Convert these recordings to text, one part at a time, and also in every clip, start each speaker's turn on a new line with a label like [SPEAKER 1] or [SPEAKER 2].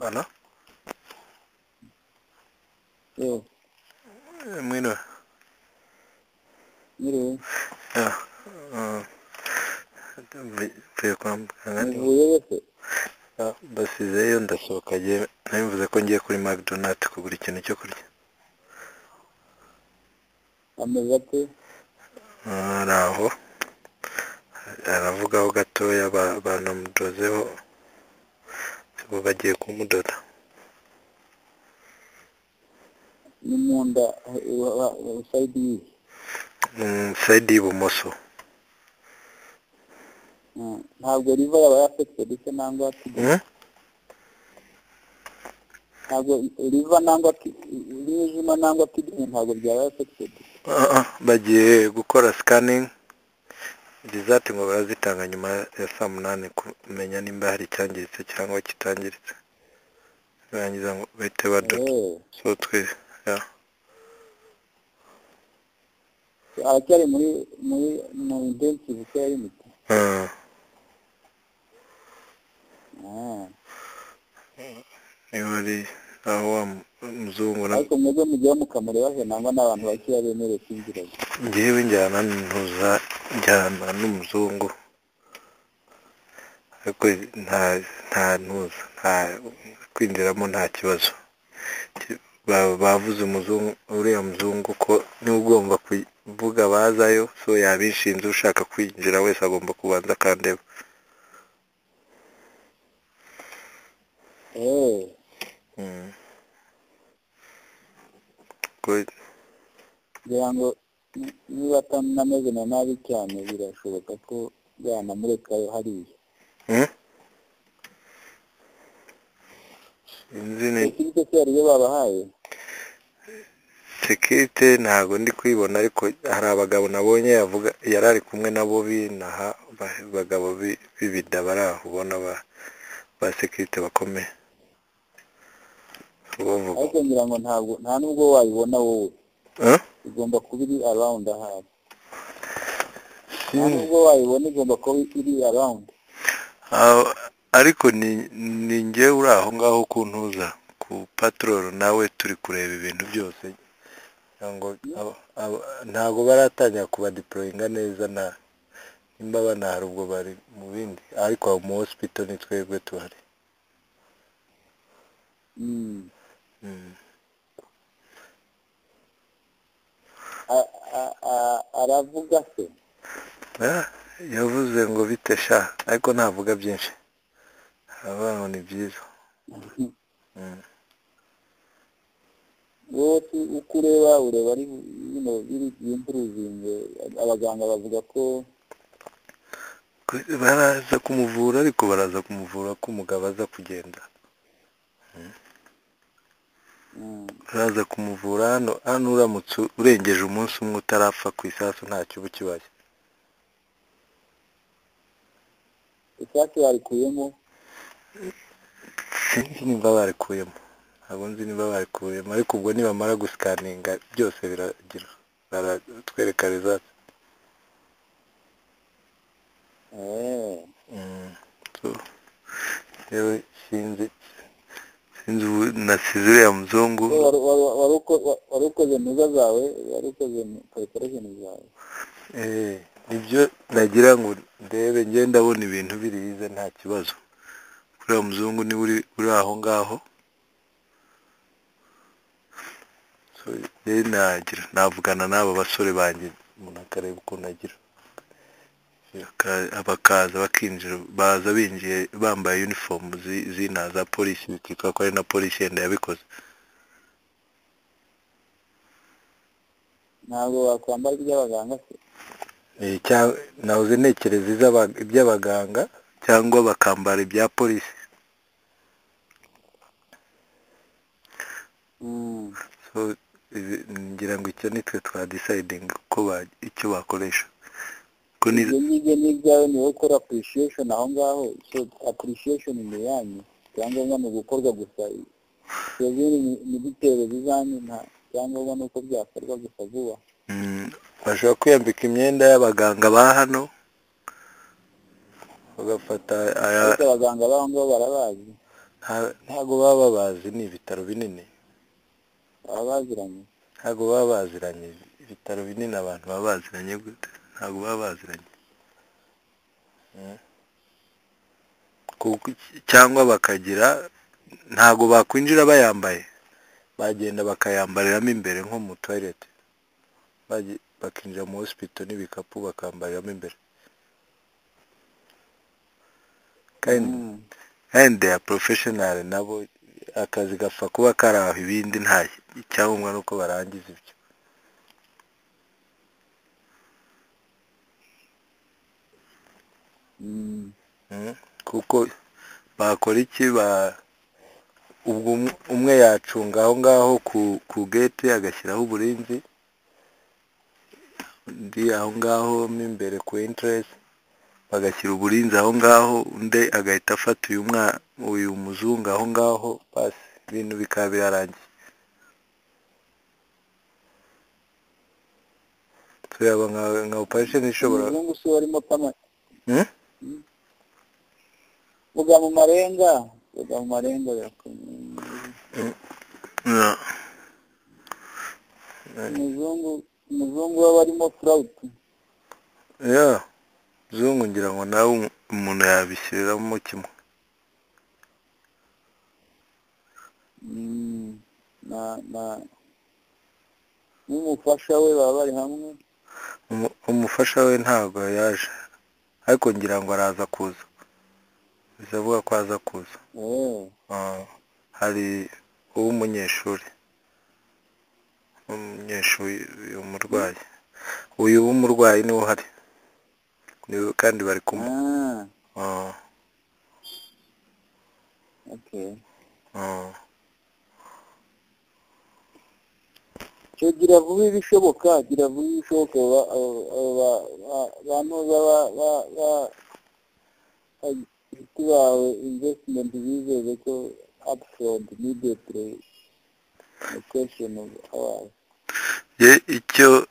[SPEAKER 1] Halo?
[SPEAKER 2] Yo,
[SPEAKER 1] Eh, Mwino.
[SPEAKER 2] nyiriwe.
[SPEAKER 1] Ah, ah. Mvi- mvuye kwa muganga
[SPEAKER 2] Muvuye bose?
[SPEAKER 1] Ah, basizeyo ndasohoka ngiye nari mvuze ko ngiye kuri McDonald kugura ikintu cyo kurya
[SPEAKER 2] Ameze ate?
[SPEAKER 1] Ah, ari aho aravugaho gatoya ba- banamudozeho ubu bagiye kumudoda
[SPEAKER 2] Ni mu nda, eh, wa- wa- wa- side yihe?
[SPEAKER 1] mu sayidi y'ibumoso
[SPEAKER 2] Mm. Ntabwo liver yaba affected se nangwa tuga-
[SPEAKER 1] Hmm?
[SPEAKER 2] ntabwo liver nangwa ki- umwijima nangwa kidney ntabwo byaba affected.
[SPEAKER 1] Ah, ah, bagiye gukora scanning result ngo barazitanga nyuma ya saa munani kumenya nimba hari icyangiritse cyangwa kitangiritse barangiza ngo bahite badoda
[SPEAKER 2] Eh,
[SPEAKER 1] so twe ya.
[SPEAKER 2] aracyari muri muri mu intensive care unit.
[SPEAKER 1] Ah,
[SPEAKER 2] Ah.
[SPEAKER 1] niba ari aho wa mu- muzungu na
[SPEAKER 2] ariko mwebwe mugiye mukamurebahe nangwa n'abantu bakeya bemerewe kwinjira
[SPEAKER 1] njyewe njyana ntuza njyana n'umuzungu ariko nta nta ntuza nta kwinjiramo nta kibazo Ki- ba- bavuze umuzungu uriya muzungu ko niba ugomba kuvuga bazayo so yabishinze ushaka kwinjira wese agomba kubanza akandeba
[SPEAKER 2] eh
[SPEAKER 1] Mm. Ko-
[SPEAKER 2] ngira ngo ni- niba atanameze na nabi cyane birashoboka ko yanamurekayo hariya
[SPEAKER 1] Mm? Sinzi ni-
[SPEAKER 2] serivisi se hari iyo babahaye
[SPEAKER 1] sekirite ntabwo ndi kuyibona ariko hari abagabo nabonye yavuga yari ari kumwe nabo binaha ba- abagabo bi- b'ibida bari aho ubona ba ba sekirite bakomeye bavuga
[SPEAKER 2] ariko ngira ngo ntabwo nta nubwo wayibona wowe
[SPEAKER 1] Eh?
[SPEAKER 2] igomba kuba iri around ahari nta
[SPEAKER 1] Sinzi.
[SPEAKER 2] nubwo wayibona igomba kuba iri around
[SPEAKER 1] Ah, ariko ni ni njye uri aho ngaho ku ntuza ku patororo nawe turi kureba ibintu byose ntabwo aba- aba- ntabwo baratangira kubadiporoyinga neza na nimba banahari ubwo bari mu bindi ariko aho mu hosipito ni twebwe tuhari
[SPEAKER 2] Mm.
[SPEAKER 1] Mm.
[SPEAKER 2] A- a- a- aravuga se
[SPEAKER 1] Ah, yavuze ngo bite sha ariko ntavuga byinshi aravuga ngo ni byiza Mm.
[SPEAKER 2] wowe tu- uko ureba ureba ari you know, biri impuruzinge abaganga bavuga ko
[SPEAKER 1] Ku- baraza kumuvura ariko baraza kumuvura ko umugabo aza kugenda
[SPEAKER 2] mm,
[SPEAKER 1] baraza kumuvura hano hano uramutse urengeje umunsi umwe utarapfa ku isasu ntacyo uba ukibaye
[SPEAKER 2] isasu barikuyemo
[SPEAKER 1] sinzi nimba barikuyemo ntabwo nzi nimba barikuyemo ariko ubwo nibamara gusikaninga byose biragira baratwereka resati
[SPEAKER 2] eh
[SPEAKER 1] Mm, so, rero sinzi sinzi ubu nasize uriya muzungu
[SPEAKER 2] Wari- wari- wari- wari uko- wa- wari ukoze ntuza zawe wari ukoze parikoresheni zawe
[SPEAKER 1] eh, nibyo nagira ngo ndebe njye ndabona ibintu birize nta kibazo kuri uriya muzungu niwe uri, uri aho ngaho so, rero nagira navugana n'aba basore banjye umuntu akareba ukuntu agira Baka- bakaza bakinjira baza binjiye bambaye uniform zi- zina za polisi bikitwa ko ari na polisi yenda yabikoze
[SPEAKER 2] ntabwo wakwambara iby'abaganga se
[SPEAKER 1] Eh, cyangwa nahoze ntekereza iz'aba- iby'abaganga cyangwa bakambara ibya polisi
[SPEAKER 2] Mm.
[SPEAKER 1] so ibi- ngira ngo icyo nitwe twa deciding ko ba- icyo bakoresha ko ni
[SPEAKER 2] ibyo ngibyo ni ibyawe ni wowe ukora apurishiyeshoni aho ngaho so apurishiyeshoni ni yanyu icyangombwa ni ugukorwa gusa izindi ni- ni bitewe zizanyu nta icyangombwa ni uko byakorwa gusa vuba
[SPEAKER 1] Mm, bashobora kwiyambika imyenda y'abaganga ba hano bagafata aya-
[SPEAKER 2] ariko abaganga b'aho ngaho barabazi
[SPEAKER 1] nta- ntago baba babazi ni ibitaro binini
[SPEAKER 2] baba baziranye
[SPEAKER 1] ntago baba baziranye ibitaro binini abantu baba baziranye gute ntago baba baziranye Mm. Kuko iki- cyangwa bakagira ntago bakwinjira bayambaye bagenda bakayambariramo imbere nko mu toilette Bagi- bakinjira mu hospital n'ibikapu bakambariramo imbere kandi
[SPEAKER 2] Mm.
[SPEAKER 1] and they are professional nabo akazi gapfa kuba kari aho ibindi nta icyangombwa nuko barangiza ibyo
[SPEAKER 2] Mm.
[SPEAKER 1] Mm. kuko bakora iki ba ubwo um- umwe yacunga aho ngaho ku ku gate agashyiraho uburinzi undi aho ngaho mo imbere ku interest bagashyira uburinzi aho ngaho undi agahita afata uyu mwa- uyu muzungu aho ngaho basi ibintu bikaba birarangiye tureba nka nka operation ishobora
[SPEAKER 2] umuzungu si we warimo apama
[SPEAKER 1] Hmm?
[SPEAKER 2] vuga mu marenga vuga mu marenga
[SPEAKER 1] Yeah.
[SPEAKER 2] umuzungu umuzungu we warimo furawuti
[SPEAKER 1] ya zungu ngira ngo nawe umu- umuntu yabishyiriramo kimwe
[SPEAKER 2] Mm. na na n'umufasha we baba bari hamwe
[SPEAKER 1] Umu- umufasha we ntabwo yaje ariko ngira ngo araza kuza bizavuga ko aza kuza
[SPEAKER 2] eh
[SPEAKER 1] Ah, hari uw'umunyeshuri umunyeshuri uyu murwayi uyu w'umurwayi niwe uhari niwe kandi bari kumwe Ah,
[SPEAKER 2] ah okay
[SPEAKER 1] ah.
[SPEAKER 2] cyo gira vuba ibishoboka gira vuba ibishoboka ba- abo- abo ba- ba- banoza ba- ba- ba- abashyitsi bawe investment bizeze ko upfront immediately the question of ours
[SPEAKER 1] Ye icyo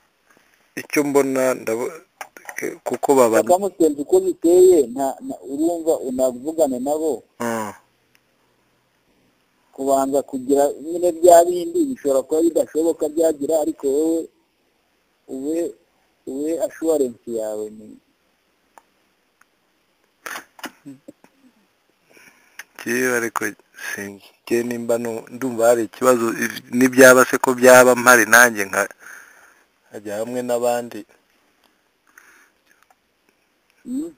[SPEAKER 1] icyo mbona ndabo- kuko baba
[SPEAKER 2] bakamusenza uko biteye nta- nta- urumva unavugane nabo
[SPEAKER 1] Ah,
[SPEAKER 2] kubanza kugira nyine bya bindi bishobora kuba bidashoboka byagira ariko wowe ube ube assurance yawe ni
[SPEAKER 1] njyewe ariko sinzi njyewe nimba nu- ndumva hari ikibazo if- n'ibyaba se ko byaba mpari nanjye nka nkajya hamwe n'abandi
[SPEAKER 2] Mm?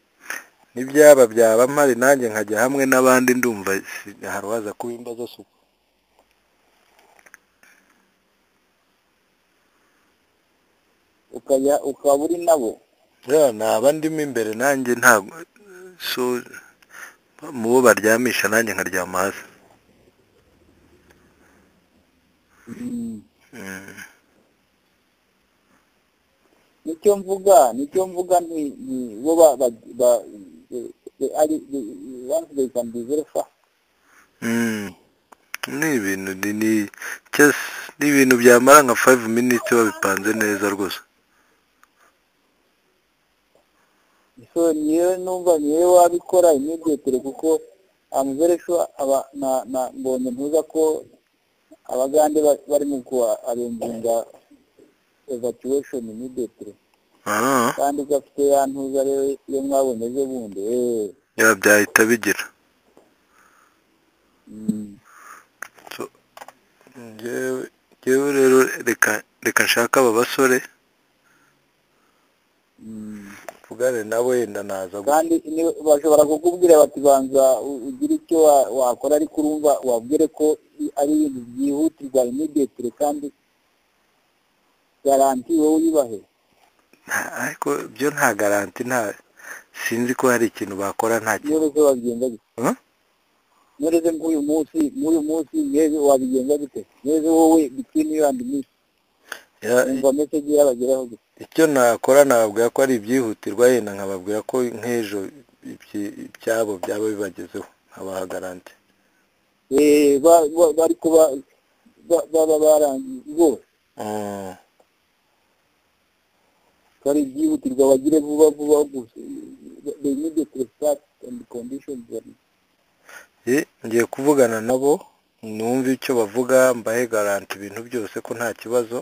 [SPEAKER 1] n'ibyaba byaba mpari nanjye nkajya hamwe n'abandi ndumva si- hari uwaza kuba imbazo suku
[SPEAKER 2] ukajya ukaba uri nabo
[SPEAKER 1] ya naba ndimo imbere nanjye ntabwo so mu bo baryamisha nanjye nkaryama hasi
[SPEAKER 2] Mm.
[SPEAKER 1] Mm.
[SPEAKER 2] nicyo mvuga nicyo mvuga ni ni bo ba ba ba eh, eh, ari eh, once they can be verified
[SPEAKER 1] Mm. ni ibintu ni ni just ni ibintu byamara nka 5 minutes babipanze neza rwose
[SPEAKER 2] so niyo numva niyo wabikora immediately kuko I'm very sure aba na na mbonye ntuza ko abagande ba- barimo kuarenginga evacuation immediately
[SPEAKER 1] ah
[SPEAKER 2] kandi gafite ya ntuza rero iyo mwabonye ejo bundi eh
[SPEAKER 1] ya byahita bigira
[SPEAKER 2] mm.
[SPEAKER 1] So, njyewe njyewe rero reka reka nshake aba basore
[SPEAKER 2] Mm.
[SPEAKER 1] tuvugane nabo yenda naza gu-
[SPEAKER 2] kandi ni- bashobora kukubwira bati banza u- ugire icyo wa- wakora ariko urumva wabwire ko i- ari ibintu byihutirwa immediately kandi garanti wowe uyibahe
[SPEAKER 1] nta- ariko byo nta garanti nta sinzi ko hari ikintu bakora nta kintu
[SPEAKER 2] nyoreze wabigenza gute
[SPEAKER 1] Huh?
[SPEAKER 2] nyoreze nk'uyu munsi nk'uyu munsi mweze wabigenza gute nyoreze wowe bitini yandi minsi
[SPEAKER 1] Ya-
[SPEAKER 2] umva meseji yabageraho gute
[SPEAKER 1] icyo nakora nababwira ko ari ibyihutirwa yenda nkababwira ko nk'ejo ibyi- ibyabo byaba bibagezeho nkabaha garanti
[SPEAKER 2] Eh, ba- ba- bariko ba- ba- baba barangiye rwose
[SPEAKER 1] Mm.
[SPEAKER 2] kari byihutirwa bagire vuba vuba gusa the immediate start and conditions are
[SPEAKER 1] Eh, ngiye kuvugana nabo numve icyo bavuga mbahe garanti ibintu byose ko nta kibazo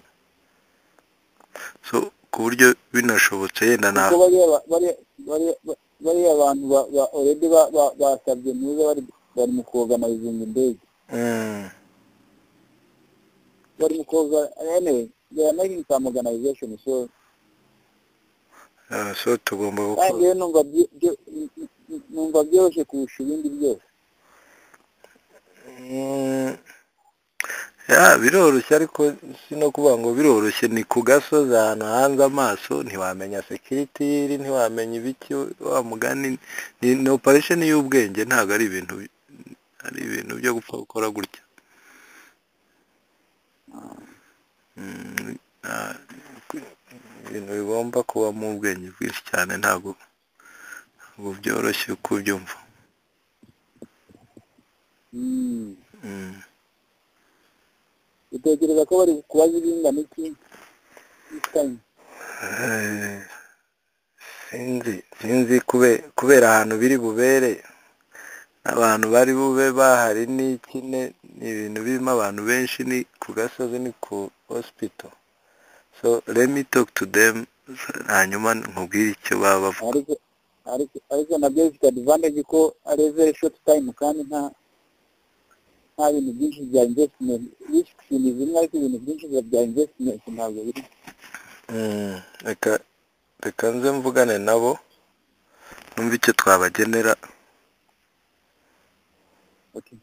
[SPEAKER 1] so ku buryo binashobotse yenda na
[SPEAKER 2] kuko bariya ba- bariya- bariya- ba- bariya bantu ba- ba- already ba- ba- basabye ntuza bari bari mu koorganizinga indege
[SPEAKER 1] Mm,
[SPEAKER 2] bari mu koga anyway they are making some organization so
[SPEAKER 1] ah, so tugomba
[SPEAKER 2] kandi
[SPEAKER 1] gukora
[SPEAKER 2] rero numva byo- byo- numva byoroshye kurusha ibindi byose
[SPEAKER 1] Mm, ya biroroshye ariko si no kuvuga ngo biroroshye ni ku gasozi ahantu hanze amaso ntiwamenya sekiriti iri ntiwamenya ibiki wa mugani ni ni operation y'ubwenge ntabwo ari ibintu ari ibintu byo gupfa gukora gutya Mm, nta- ibintu bigomba kuba mu bwenge bwinshi cyane ntabwo ntabwo byoroshye kubyumva
[SPEAKER 2] Mm.
[SPEAKER 1] Mm.
[SPEAKER 2] utekereza ko bari kubaza ibingana iki This time.
[SPEAKER 1] Eh, sinzi sinzi kube- kubera ahantu biri bubere abantu bari bube bahari ni kine ni ibintu birimo abantu benshi ni ku gasozi ni ku hospital so let me talk to them hanyuma nkubwire icyo baba bavuga
[SPEAKER 2] ariko ariko ariko nabyo bifite advantage ko ari very short time kandi nta nta bintu byinshi bya investment risks ni zimwe ariko ibintu byinshi bya investment ntabwo biri
[SPEAKER 1] Mm, reka reka nze mvugane nabo numve icyo twabagenera
[SPEAKER 2] okay.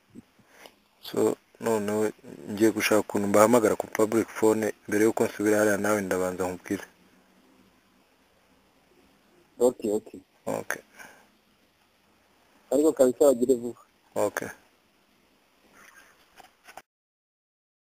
[SPEAKER 1] so noneho ngiye gushaka ukuntu mbahamagara ku public phone mbere y'uko nsubira hariya nawe ndabanza nkubwire
[SPEAKER 2] okay okay
[SPEAKER 1] okay
[SPEAKER 2] ariko kabisa bagire vuba
[SPEAKER 1] okay